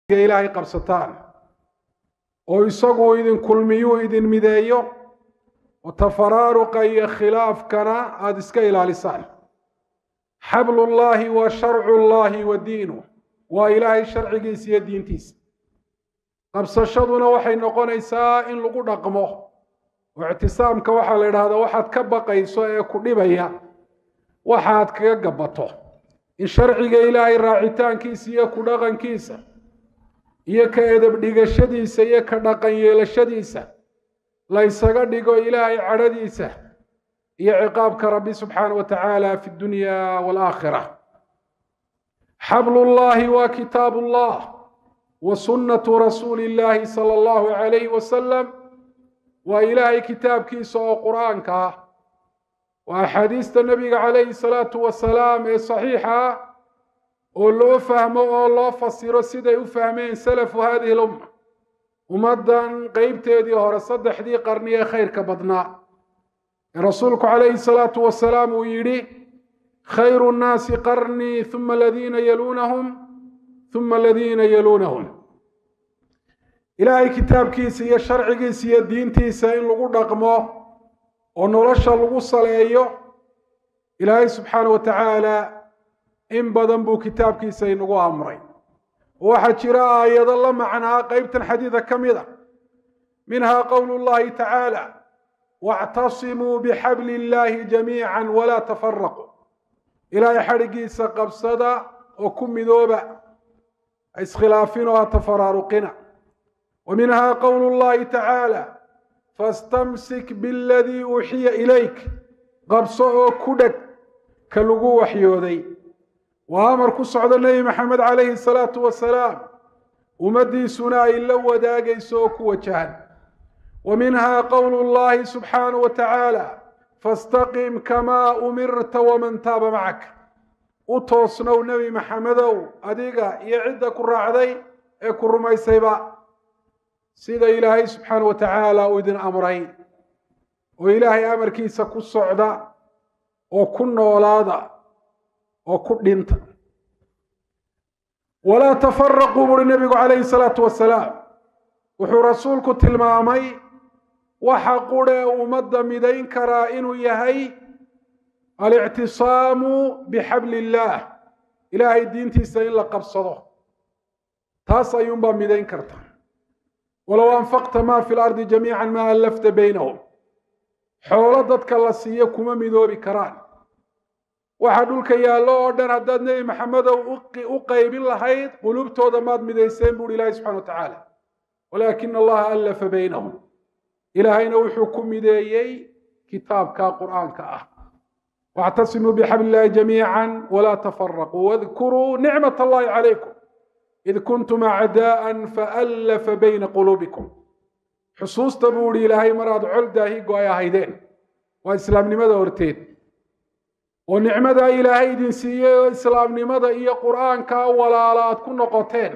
ilaahay qabsataan oo isagu idin kulmiyuu idin mideeyo oo tafaraaruqa iyo khilaafkana aada iska ilaalisaan xablullaahi wa sharcullaahi wa diinu waa ilaahay sharcigiisa iyo diintiisa qabsashaduna waxay noqonaysaa in lagu dhaqmo oo ictisaamka waxaa la idhahdaa waxaad ka baqayso ee ku dhibaya waxaad kaga gabato in sharciga ilaahay raacitaankiisa iyo ku dhaqankiisa iyo ka edab dhigashadiisa iyo ka dhaqan yeelashadiisa la ysaga dhigo ilaahay cadhadiisa iyo ciqaabka rabbi subxaana wa tacaala fi dunya waalaakhira xablullaahi waa kitaab ullah wa sunnatu rasuuli illaahi sala allahu calayhi wasalam waa ilaahay kitaabkiisa oo qur-aanka ah waa axaadiista nebiga calayhi salaatu wasalaam ee saxiixa ah oo loo fahmo oo loo fasiro siday u fahmeen salafu hadihi lumma ummaddan qeybteedii hore saddexdii qarni ee khayrka badnaa ee rasuulku calayhi salaatu wasalaam uu yidhi khayru nnaasi qarnii huma aladiina yaluunahum huma aladiina yaluunahum ilaahay kitaabkiisa iyo sharcigiisa iyo diintiisa in lagu dhaqmo oo nolosha lagu saleeyo ilaahay subxaana wa tacaala in badan buu kitaabkiisa inagu amray waxaa jira aayado la macnaa qeybtan xadiida ka mid a minhaa qowlu llahi tacaala wactasimuu bixabli illaahi jamiica walaa tafaraquu ilaahay xadhigiisa qabsada oo ku midooba ha iskhilaafinoo ha tafaraaruqina wa minhaa qowlu llahi tacaala fastamsik biladii uuxiya ilayk qabso oo ku dheg ka lagu waxyooday waa amar ku socda nebi maxamed calayhi salaatu wasalaam ummaddiisuna ay la wadaagayso oo ku wajahan wa minhaa qowlu llahi subxaanahu wa tacaala fastaqim kamaa umirta waman taaba macak u toosnow nebi maxamedow adiga iyo cidda ku raacday ee ku rumaysayba sida ilaahay subxaana wa tacaala uu idin amray oo ilaahay amarkiisa ku socda oo ku noolaada oo ku dhinta walaa tafaraquu buuri nebigu calayhi salaatu wasalaam wuxuu rasuulku tilmaamay waxa qurhe ummadda midayn karaa inuu yahay alictisaamu bixabli illaah ilaahay diintiisa in la qabsado taas ayuunbaa midayn karta walow anfaqta maa fi lardi jamiica maa allafta baynahum xoolo dadka la siiyo kuma midoobi karaan waxa dhulka yaallo oo dhan haddaad nebi maxamedow u qaybin lahayd qulubtooda maad midayseen buuhi ilaahi subxana wa tacaala walaakina allaha allafa baynahum ilaahayna wuxuu ku mideeyey kitaabka qur'aanka ah wاctasimuu bxabl illahi jamiica wla tafaraquu wadkuruu nicmat allahi calaykum id kuntum acdaءa faallafa bayna quluubikum xusuusta buu ihi ilaahay maraad col daahigo ay ahaydeen waa islaamnimada horteed oo nicmada ilaahay idin siiyey oo islaamnimada iyo qur'aanka walaala aad ku noqoteen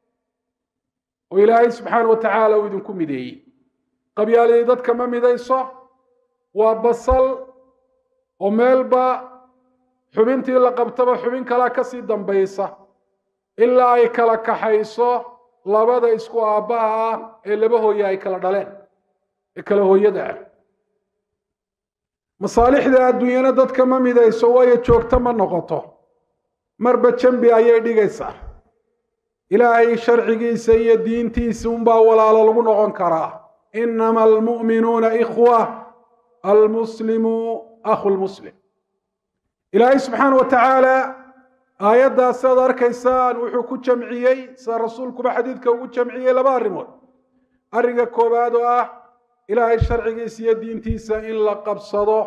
oo ilaahay subxaana wa tacaala uu idinku mideeyey qabyaaladii dadka ma midayso waa basal oo meelba xubintii la qabtaba xubin kalaa kasii dambaysa ilaa ay kala kaxayso labada isku aabbaha ah ee laba hooye ay kala dhaleen ee kala hooyada ah masaalixda adduunyana dadka ma midayso waayo joogto ma noqoto marba jambi ayay dhigaysaa ilaahay sharcigiisa iyo diintiisa unbaa walaalo lagu noqon karaa inama almu'minuuna ikhwa almuslimu akhu lmuslim ilaahay subxaana wa tacaala aayaddaas aad arkaysaan wuxuu ku jamciyey sida rasuulkuba xadiidka ugu jamciyey laba arrimood arrinka koowaad oo ah ilaahay sharcigiisa iyo diintiisa in la qabsado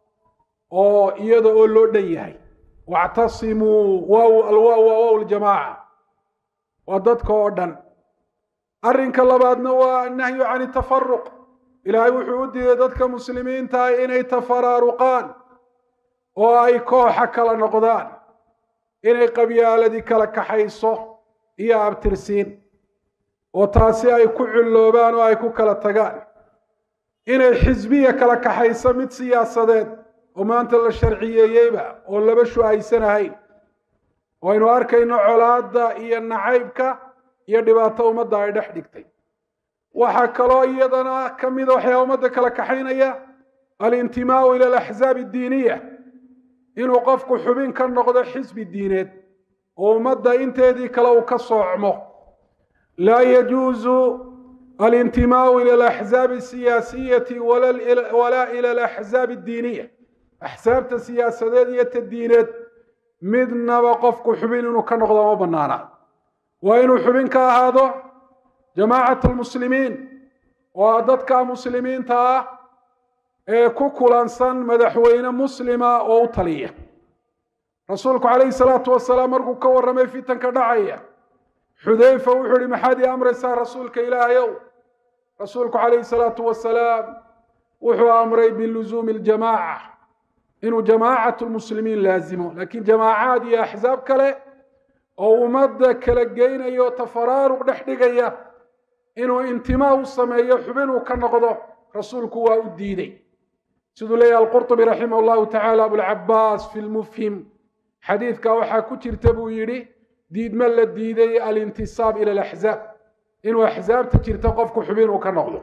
oo iyada oo loo dhan yahay wactasimuu waaw alwaaw waa waaw ljamaaca waa dadka oo dhan arrinka labaadna waa annahyu can itafaruq ilaahay wuxuu u diiday dadka muslimiinta inay tafaraaruqaan oo ay kooxa kala noqdaan inay qabyaaladii kala kaxayso iyo abtirsiin oo taasi ay ku culloobaan oo ay ku kala tagaan inay xisbiya kala kaxayso mid siyaasadeed oo maanta la sharciyeeyeyba oo laba shu-aysan ahayn oo aynu arkayno colaadda iyo nacaybka iyo dhibaato ummadda ay dhex dhigtay waxaa kaloo iyadana ka mida waxyaa ummadda kala kaxaynaya alintimaau ila alaxzaab addiiniya inuu qofku xubin ka noqdo xisbi diineed oo ummadda inteedii kale uu ka soocmo laa yajuusu alintimaau ila alaxzaabi asiyaasiyati walaa ila alaxzaabi addiiniya axsaabta siyaasadeed iyo ta diineed midnaba qofku xubin inuu ka noqdo ma banaana waa inuu xubin ka ahaado jamaacat almuslimiin oo dadka muslimiinta ah ee ku kulansan madaxweyne muslima oo u taliya rasuulku calayhi salaatu wasalaam markuu ka warramay fitanka dhacaya xudayfa wuxuu ihi maxaad ii amraysaa rasuulka ilaahayow rasuulku calayhi salaatu wasalaam wuxuu amray biluzuumi aljamaaca inuu jamaacat lmuslimiin laazimo laakiin jamaacaad iyo axsaab kale oo ummadda kala geynayo tafaraaruq dhex dhigaya inuu intimaa u sameeyo xubinuu ka noqdo rasuulku waa u diiday siduu leeyahy alqurطubi raximah llahu tacala abulcabaas fi lmufhim xadiidka waxaa ku jirta buu yidhi diidma la diiday alintisaab ila alaxzaab inuu axsaabta jirta qofku xubin uu ka noqdo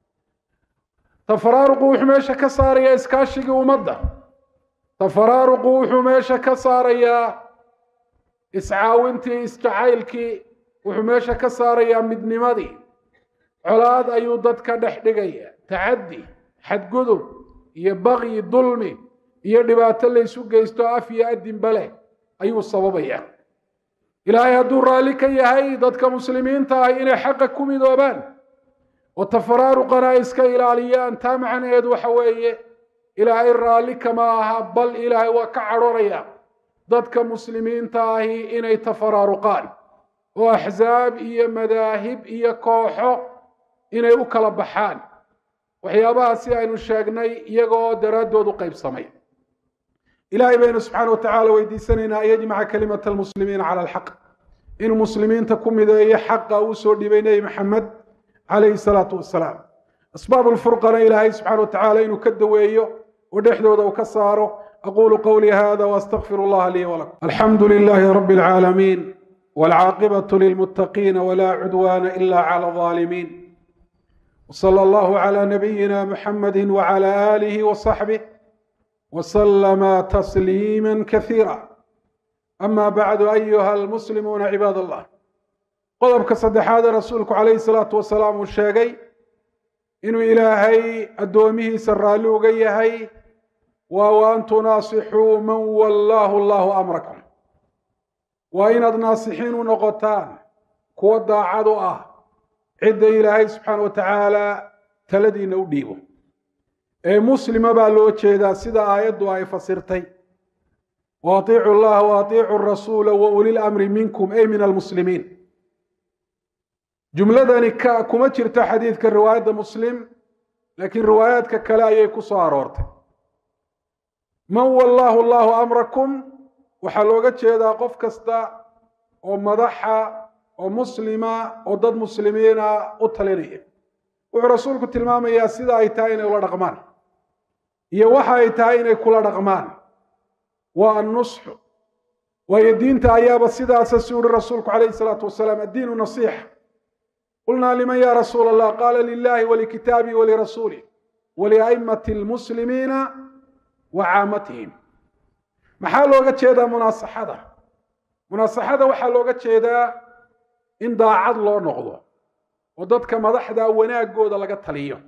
tafaraaruqu wuxuu meesha ka saarayaa iskaashigii ummadda tafaraaruqu wuxuu meesha ka saarayaa iscaawintii isjacaylkii wuxuu meesha ka saarayaa midnimadii colaad ayuu dadka dhex dhigaya tacaddi xadgudub iyo baqyi dulmi iyo dhibaato laysu geysto af iyo adinba leh ayuu sababaya ilaahay hadduu raalli ka yahay dadka muslimiinta ah inay xaqa ku midoobaan oo tafaraaruqana ay iska ilaaliyaan taa macnaheedu waxa weeye ilaahay raalli kama aha bal ilaahay waa ka cadhonaya dadka muslimiinta ahi inay tafaraaruqaan oo axsaab iyo madaahib iyo kooxo inay u kala baxaan waxyaabahaasi aynu sheegnay iyagoo daraaddood u qaybsamay ilaahay baynu subxaana wa tacaala weydiisanaynaa an yajmaca kalimata almuslimiina cala alxaq inuu muslimiinta ku mideeyo xaqa uu soo dhibay nebi maxamed calayhi salaatu wasalaam asbaab lfurqana ilaahay subxana wa tacaala inuu ka daweeyo oo dhexdooda uu ka saaro aqulu qawlii hada waastaqfir allaha lii walakum alxamdu lilahi rabi alcaalamiin walcaaqibatu lilmuttaqiina wla cudwana ila cala alظaalimiin wsala allahu cala nabiyina muxamadi wcala aalihi wasaxbih وسلم تسليما كثيرا أما بعد أيها المسلمون عباad الله qodobka saddexaade rasuulku calayhi salaatu wasalaam uu sheegay inuu ilaahay addoomihiisa raalli uga yahay waa wa an tunaasixuu man wallaahu allahu amrakum waa inaad naasixiin u noqotaan kuwa daacad u ah cidda ilaahay subxaana wa tacaala taladiina u dhiibo ee muslima baa loo jeedaa sida aayaddu ay fasirtay wa atiicu llaha wa atiicu rasuula wa ulil amri minkum ay min almuslimiin jumladani ka kuma jirto xadiidka riwaayadda muslim laakiin riwaayaadka kale ayay ku soo aroortay man wallaahu allahu amrakum waxaa looga jeedaa qof kasta oo madaxa oo muslima oo dad muslimiina u talinaya wuxuu rasuulku tilmaamayaa sida ay tahay inay ula dhaqmaan iyo waxa ay tahay inay kula dhaqmaan waa annusxu waayo diinta ayaaba sidaasa si uhi rasuulku calayhi salaatu wasalaam addiinu nasiixa qulnaa liman ya rasuula allah qaala lilahi walikitaabihi walirasuulih waliaimati lmuslimiina wa caamatihim maxaa looga jeedaa munaasaxada munaasaxada waxaa looga jeedaa in daacad loo noqdo oo dadka madaxda wanaagooda laga taliyo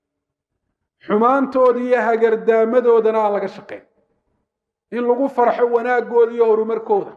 xumaantooda iyo hagardaamadoodan aan laga shaqayn in lagu farxo wanaagooda iyo horumarkooda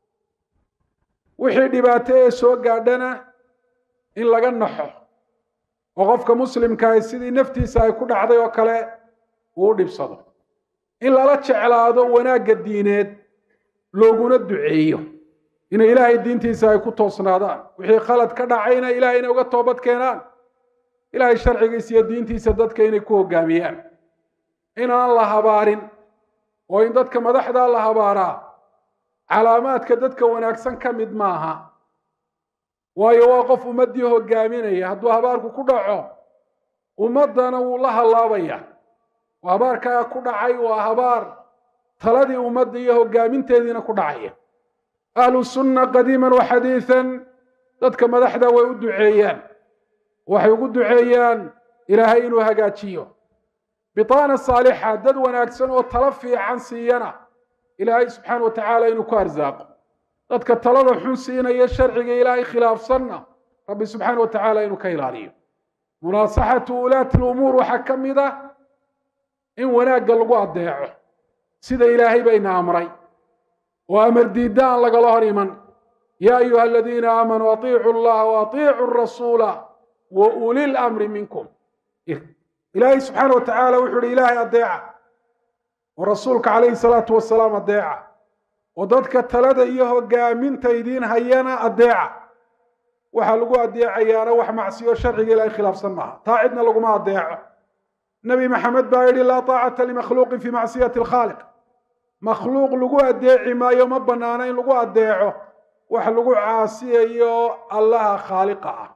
wixii dhibaato ee soo gaadhana in laga naxo oo qofka muslimkaahi sidii naftiisa ay ku dhacday oo kale uu u dhibsado in lala jeclaado wanaagga diineed looguna duceeyo inay ilaahay diintiisa ay ku toosnaadaan wixii khalad ka dhacayna ilahay inay uga toobad keenaan ilaahay sharcigiisa iyo diintiisa dadka inay ku hoggaamiyaan inaan la habaarin oo in dadka madaxdaa la habaaraa calaamaadka dadka wanaagsan ka mid maaha waayo waa qof ummaddii hoggaaminaya hadduu habaarku ku dhaco ummaddana wuu la hallaabaya oo habaarkaa ku dhacay waa habaar taladii ummadda iyo hoggaaminteediina ku dhacaya ahlu sunna qadiiman wa xadiidan dadka madaxda way u duceeyaan waxay ugu duceeyaan ilaahay inuu hagaajiyo bitaana saalixa dad wanaagsan oo talo fiican siiyana ilaahay subxaana wa tacaala inuu ku arsaaqo dadka talada xun siinaya sharciga ilaahay khilaafsanna rabbi subxaana wa tacaala inuu ka ilaaliyo munaasaxatu ulaati lumuur waxaa ka mid ah in wanaagga lagu addeeco sida ilaahay bayna amray oo amar diidda aan lagala hor iman yaa ayuha aladiina aamanuu atiicu llaha wa atiicu rasuula wa uli lamri minkum ilaahay subxaana wa tacaala wuxuu ihi ilaahay addeeca oo rasuulka calayhi salaatu wasalaam addeeca oo dadka talada iyo hogaaminta idiin hayana addeeca waxaa lagu addeecayaana wax macsiyo sharciga ilaahay khilaafsan maaha taa cidna laguma addeeco nebi maxamed baa yidhi laa taacata limakhluuqin fii macsiyati alkhaaliq makhluuq lagu addeeci maayo ma bannaana in lagu addeeco wax lagu caasiyayo allaha khaaliqa ah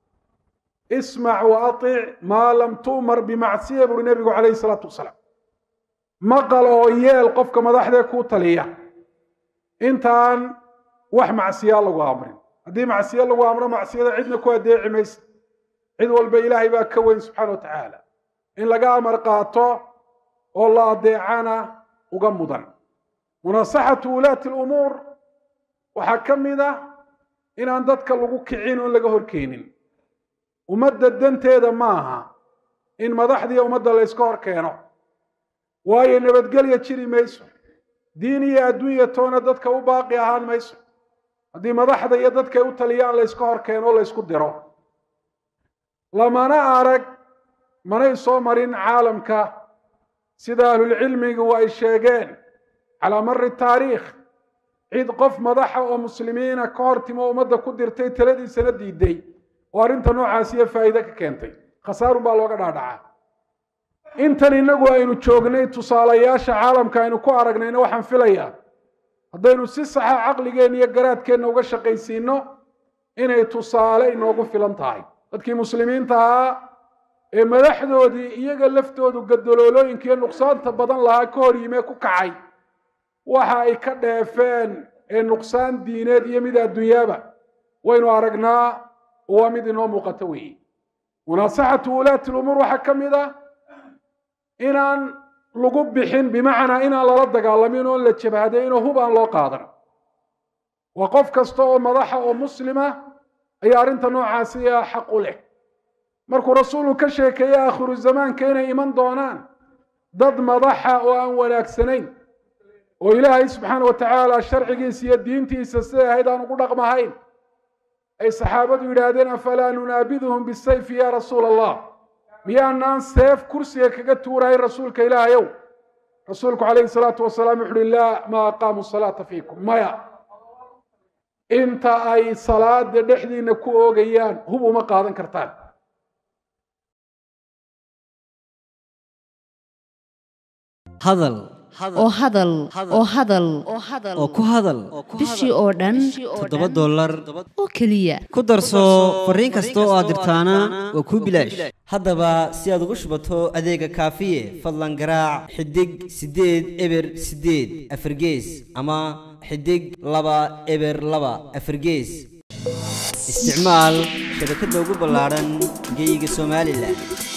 ismac wa atic maa lam tu'mar bimacsiya buri nebigu calayhi salaatu wasalaam maqal oo yeel qofka madaxdee kuu taliya intaan wax macsiyaa lagu amrin haddii macsiyo lagu amro macsiyada cidna ku addeeci maysa cid walba ilaahay baa ka weyn subxaana wa tacaala in laga amar qaato oo la addeecana uga mudan munaasaxatu wulaati lumuur waxaa ka mid ah inaan dadka lagu kicin oon laga horkeenin ummadda danteeda ma aha in madaxdiiyo ummadda layska hor keeno waayo nabadgelya jiri mayso diin iyo adduunya toona dadka u baaqi ahaan mayso haddii madaxda iyo dadkay u taliyaan layska hor keeno o laysku diro lamana arag manay soo marin caalamka sida ahlulcilmigu ay sheegeen calaa mari taariikh cid qof madaxa oo muslimiina ka hor timo ummadda ku dirtay taladiisana diiday oo arrinta noocaasiyo faa'iide ka keentay khasaarun baa looga dhaadhacaa intan innagu aynu joognay tusaalayaasha caalamka aynu ku aragnayna waxaan filayaa haddaynu si saxa caqligeenna iyo garaadkeenna uga shaqaysiinno inay tusaale inoogu filan tahay dadkii muslimiinta ahaa ee madaxdoodii iyaga laftoodu gadaloolooyinka iyo nuqsaanta badan lahaa ka hor yimee ku kacay waxa ay ka dheefeen ee nuqsaan diineed iyo mid adduunyaaba waynu aragnaa waa mid inoo muuqato weeye munaasaxatu wulaati lumuur waxaa ka mid ah inaan lagu bixin bimacnaa inaan lala dagaalamin oon la jabhadayn oo hub aan loo qaadan waa qof kasta oo madaxa oo muslima ayaa arrinta noocaasi a xaq u leh markuu rasuulku ka sheekeeyey aakhiru zamaanka inay iman doonaan dad madaxa oo aan wanaagsanayn oo ilaahay subxaana wa tacaala sharcigiisa iyo diintiisa siday ahayd aan ugu dhaqmahayn ay saxaabadu yidhaahdeen afalaa nunaabiduhum bisayfi ya rasuula allah miyaanaan seef kursiga kaga tuurahayn rasuulka ilaahayow rasuulku calayhi salaatu wasalaam wuxu uhi laa ma aqaamu salaata fiikum maya inta ay salaada dhexdiina ku oogayaan hub uma qaadan kartaan hadal oo hadal oo hadal oo ku hadal bishii oo dhan toddoba dollar oo keliya ku darso fariin kasta oo aad dirtaana waa kuu bilaash haddaba si aad ugu shubato adeega kaafiye fadlan garaac xidig siddeed eber siddeed afargees ama xidig laba eber laba afargees isticmaal shabakadda ugu ballaadhan geeyiga somalilan